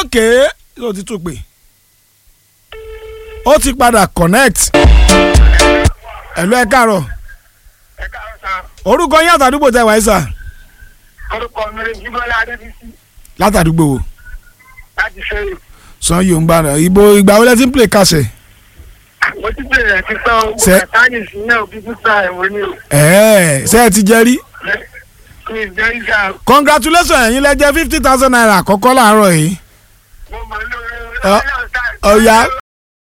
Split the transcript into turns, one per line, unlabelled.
ok ó ti tún pè ó ti padà connect ẹ̀lú ẹ̀ káàárọ̀
ẹ káàárọ̀ sá
orúkọ yín àtàdúgbò tẹ wáyé sà
orúkọ mi rẹ jíbọlá adébísí
látàdúgbò wo
láti fẹrẹ
san yóò ń bá rẹ ibo ìgbà wo lẹ ti ń play kàṣẹ.
mo ti bẹ̀rẹ̀ ti sọ owó
Ṣé-
kàtàyè sí náà bí bùsà ẹ̀wọ̀n ni o
ẹ̀ẹ́ ṣé ẹ ti jẹ rí.
mi jẹ́ ìjà
congratulations ẹ̀yin lẹ jẹ́ fifty thousand naira àkọ́kọ́ láàárọ̀ yìí.
mo mọ̀ lórí
Ọ- ọ̀ya